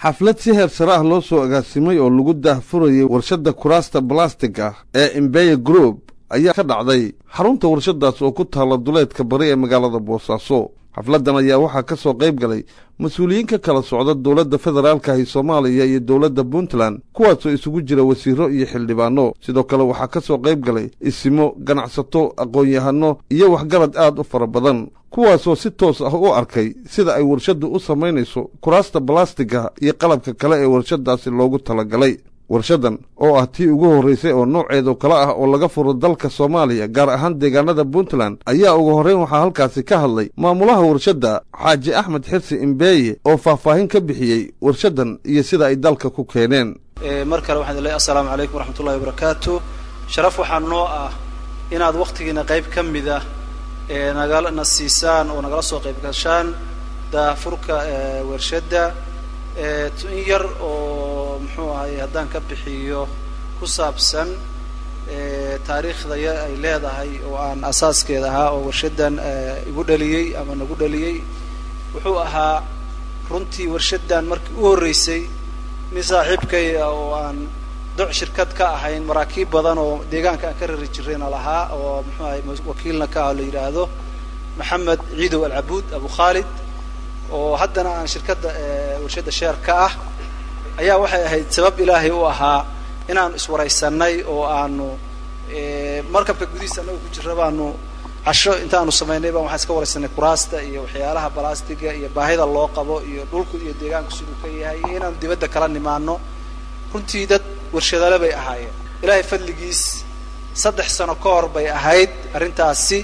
xaflad si heer sare ah loo soo agaasimay oo lagu daahfurayay warshadda kuraasta balastig ah ee imbeye group ayaa ka dhacday xarunta warshadaas oo ku taalla duleedka bari ee magaalada boosaaso xafladdan ayaa waxaa ka soo qayb galay mas-uuliyiin ka kala socda dowladda federaalkahi soomaaliya iyo dowladda puntland kuwaasoo isugu jira wasiiro iyo xildhibaano sidoo kale waxaa ka soo qayb galay isimo ganacsato aqoon-yahano iyo waxgarad aad u fara badan kuwaasoo si toos ah u arkay sida ay warshaddu u samaynayso kuraasta balastiga iyo qalabka kale ee warshaddaasi loogu talagalay warshaddan oo ah tii ugu horraysay oo nooceedu kale ah oo laga furo dalka soomaaliya gaar ahaan deegaanada puntland ayaa ugu horrayn waxaa halkaasi ka hadlay maamulaha warshadda xaaji axmed xirsi imbeeye oo faahfaahin ka bixiyey warshaddan iyo sida ay dalka ku keeneen mar kale waxaan leeyahay assalaamu calaykum waraxmatullahi wabarakaatu sharaf waxaa noo ah inaad wakhtigiina qayb ka mid ah ee nagana siisaan oo nagala soo qayb gashaan daafurka warshadda in yar oo muxuu ahay haddaan ka bixiyo ku saabsan taariikhda ay leedahay oo aan asaaskeeda ahaa oo warshaddan igu dhaliyey ama nagu dhaliyey wuxuu ahaa runtii warshaddan markii u horreysay nin saaxiibkay ah oo aan doc shirkad ka ahayn maraakiib badan oo deegaanka aan ka rari jirayna lahaa oo muxuu ahay wakiilna ka ah la yidhaahdo maxamed ciidow alcabuud abu khaalid oo haddana aan shirkadda warshadda sheer ka ah ayaa waxay ahayd sabab ilaahay u ahaa inaanu iswaraysanay oo aanu markabka gudihiisa annaga ku jira baanu casho intaanu samaynay baan waxaan iska waraysanay kuraasta iyo waxyaalaha balastiga iyo baahida loo qabo iyo dhulku iyo deegaanku siduu ka yahay iyo inaanu dibadda kala nimaano runtii dad warshadale bay ahaayeen ilaahay fadligiis saddex sano ka hor bay ahayd arrintaasi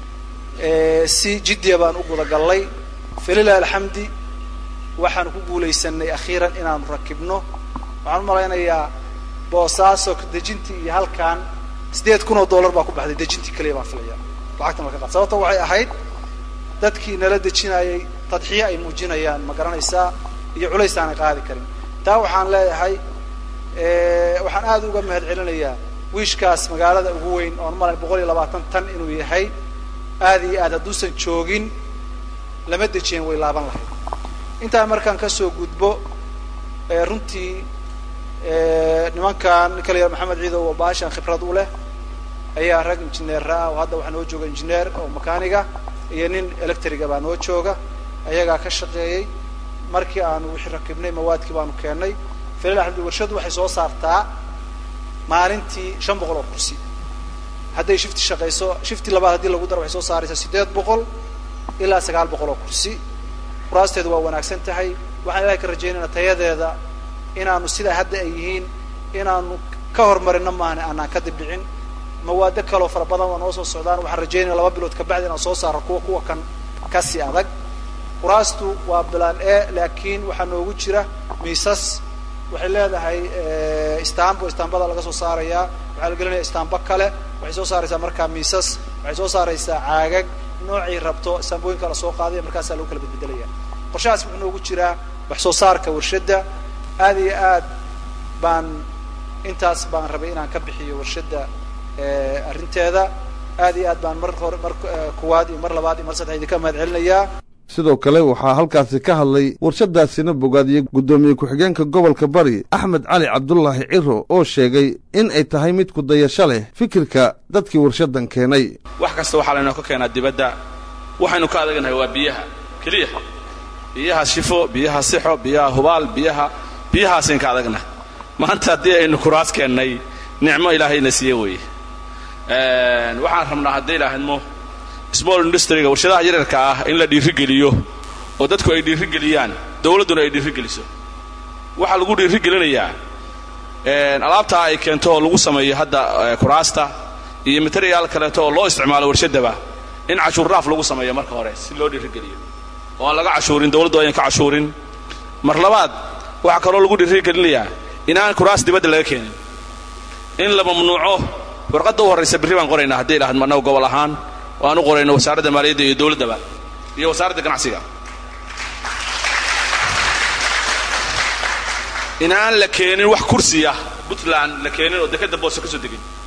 si jiddiya baan u gudagallay falilah alxamdi waxaanu ku guulaysanay akhiiran inaanu rakibno waxaan u malaynayaa boosaaso dejintii iyo halkan siddeed kun oo dollar baa ku baxday dejintii keliya baan filaya lacagta marka qaad sababto waxay ahayd dadkii nala dejinayay tadxiye ay muujinayaan ma garanaysaa iyo culays aanay qaadi karin taa waxaan leeyahay waxaan aad uga mahad celinayaa wiishkaas magaalada ugu weyn oon malay boqol iyo labaatan tan inuu yahay aad iyo aad hadduusan joogin lama dejiyen way laaban lahayd intaa markaan kasoo gudbo runtii nimankan ninka la yihah maxamed ciidow oo baashan khibrad u leh ayaa rag injineera ah oo hadda waxaa noo jooga injineer oo makaaniga iyo nin electriga baa noo jooga ayagaa ka shaqeeyey markii aanu wixii rakibnay mawaadkii baanu keennay falil axmdi warshaddu waxay soo saartaa maalintii shan boqol oo kursi hadday shifti shaqayso shifti labaad haddii lagu daro waxay soo saaraysaa siddeed boqol ilaa sagaal boqol oo kursi kuraasteedu waa wanaagsan tahay waxaan ilahay ka rajaynayna tayadeeda inaanu sidaa hadda ay yihiin inaanu ka horumarino maahane aanaan ka dibdhicin mawaado kaloo fara badan waa noo soo socdaan waxaan rajaynaya laba bilood kabacdi inaan soo saaro kuwa kuwa kan kasii adag kuraastu waa bilaan e laakiin waxaa noogu jira miisas waxay leedahay istanbo istanbada laga soo saarayaa waxaa la gelinaya istanbo kale waxay soo saaraysaa markaa miisas waxay soo saaraysaa caagag noocay rabto istaambooyinka la soo qaadaya markaasaa lagu kala bedbedelaya qorshahaas wuxuu noogu jiraa wax soo saarka warshadda aad iyo aad baan intaas baan rabay inaan ka bixiyo warshadda arrinteeda aad iyo aad baan mar hore mar kuwaad iyo mar labaad iyo mar saddex idinka mahad celinayaa sidoo kale waxaa halkaasi ka hadlay warshadaasina bogaadiyey guddoomiye ku-xigeenka gobolka bari axmed cali cabdulaahi ciro oo sheegay in ay tahay mid ku dayasho leh fikirka dadkii warshaddan keenay wax kasta waxaa laynoo ka keenaa dibadda waxaynu ka adagnahay waa biyaha keliya biyaha shifo biyaha sixo biyaha hubaal biyaha biyahaasaynu ka adagnahay maanta haddii aynu kuraas keennay nicmo ilaahayna siiye weeye waxaan rabnaa hadday ilaahadmo small industriga warshadaha yaryarka ah in la dhiirigeliyo oo dadku ay dhiirigeliyaan dawladduna ay dhiirigeliso waxaa lagu dhiirigelinayaa alaabtaa ay keento oo lagu sameeyo hadda kuraasta iyo materiyaal kaleeto oo loo isticmaalo warshaddaba in cashuur raaf lagu sameeyo marka hore si loo dhiirigeliyo oo aan laga cashuurin dawladdu ayan ka cashuurin mar labaad waxaa kaloo lagu dhiirigelinayaa inaan kuraas dibadda laga keenin in la mamnuuco warqadda u horraysa berri baan qoraynaa hadday idhahdmo annaga gobol ahaan oo aan u qorayno wasaaradda maaliyadda iyo dawladdaba iyo wasaaradda ganacsiga in aan la keenin wax kursiya puntland la keenin oo dekadda boose ka soo degin